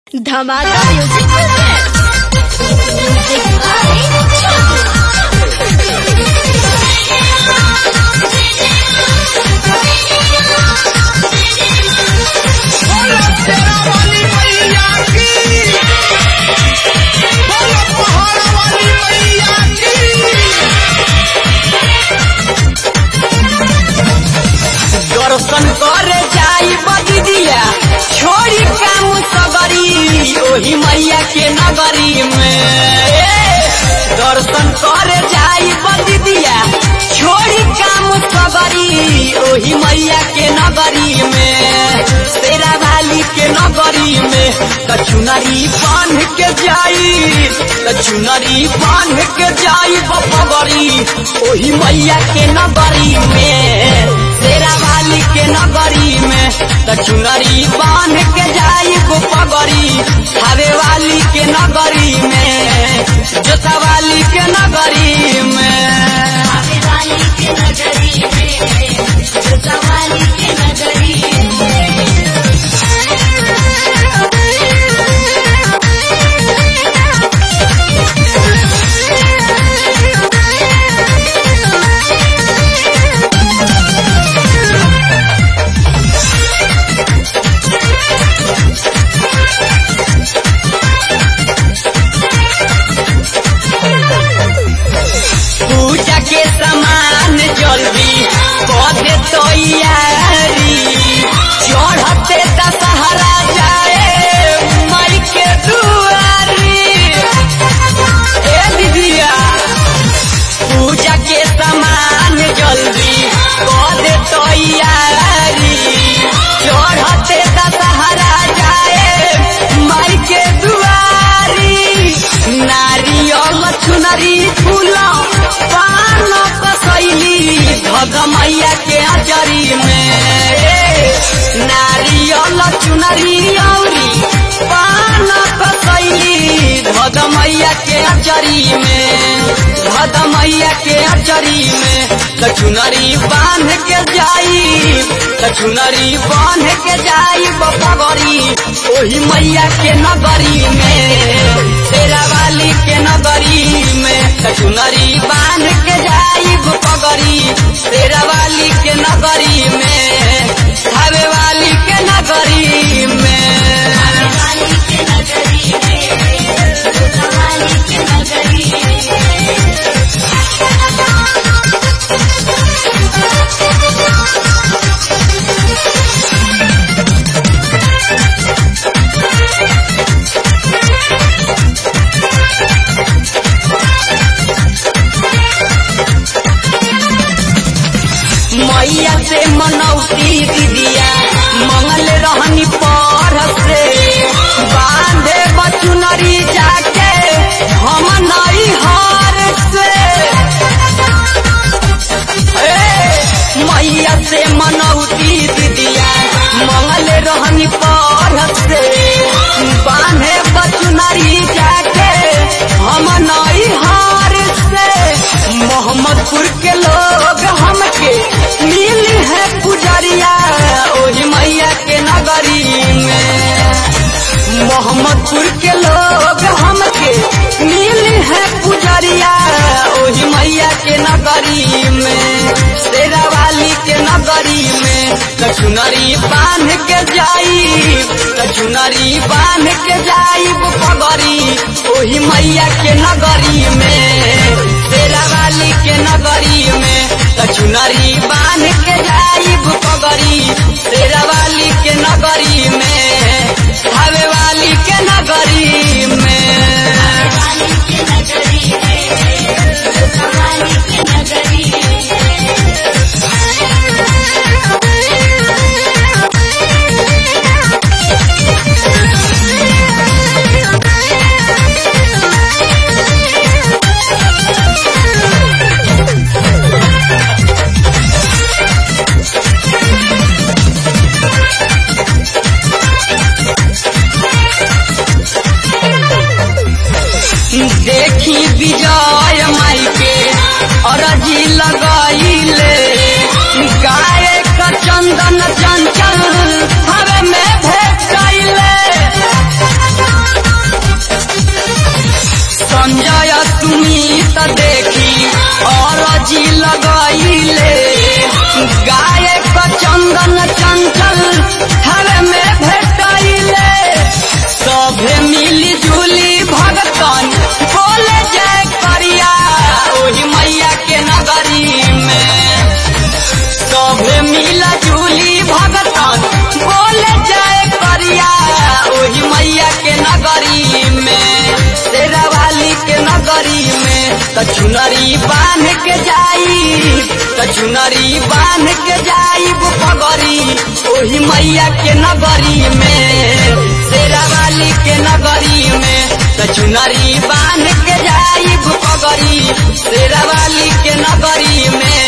धमाका music music by दर्शन करे जाई बदिया छोड़ी काम सगरी ओही मैया के नगरी में ए, दर्शन करे जाई बदिया छोड़ी काम सगरी ओही मैया के नगरी में तेरा वाली के नगरी में कचुनरी बांध के जाई कचुनरी बांध के जाई बपगरी ओही मैया के नगरी में तेरा वाली के नगरी में कचुनरी बांध के जाई पगरी हवे वाली के नगरी में जोता वाली के नगरी में वाली के नगरी में वाली के नगरी पूजा के सामान जल्दी कदे तैयारी चढ़ते दशहरा जाए माई के दुआरी ए दीदिया पूजा के सामान जल्दी कदे तैयारी चढ़ते दशहरा जाए माई के दुआरी नारियल चुनरी फूल पान कसैली भग मैया के अचरी में ए, नारियल चुनरी औरी पान कसैली भग मैया के अचरी में भग मैया के अचरी में कचुनरी बांध के जाई कचुनरी बांध के जाई बपगरी ओही मैया के नगरी में तेरा वाली के नगरी में कचुनरी बांध के जाई बपगरी तेरा वाली के नगरी में हवे वाली के नगरी में वाली के नगरी में वाली के नगरी मैया से मनौती दीदिया मंगल रहनी पर से बांधे बचुनरी जाके हम नई हार से ए, मैया से मनौती दीदिया मंगल रहनी पर से बांधे बचुनरी जाके हम नई हार से मोहम्मदपुर के लोग हमके मिल है पुजरिया ओही मैया के नगरी में मोहम्मदपुर के लोग हमके मिल है पुजरिया ओही मैया के नगरी में तेरा वाली के नगरी में कचुनरी बांध के जाई कचुनरी बांध के जाई पगरी ओही मैया के नगरी में तेरा वाली के नगरी में कचुनरी बांध के जाई पगरी तेरा वाली के नगरी में हवे वाली के नगरी में वाली के नगरी में वाली के नगरी देखी विजय माई के अरजी लगाइले गाय का चंदन चंचल हवे में भेट गईले के जाई त चुनरी बांध के जाई पगरी ओही मैया के नगरी में शेरा वाली के नगरी में त चुनरी बांध के जाई पगरी शेरा वाली के नगरी में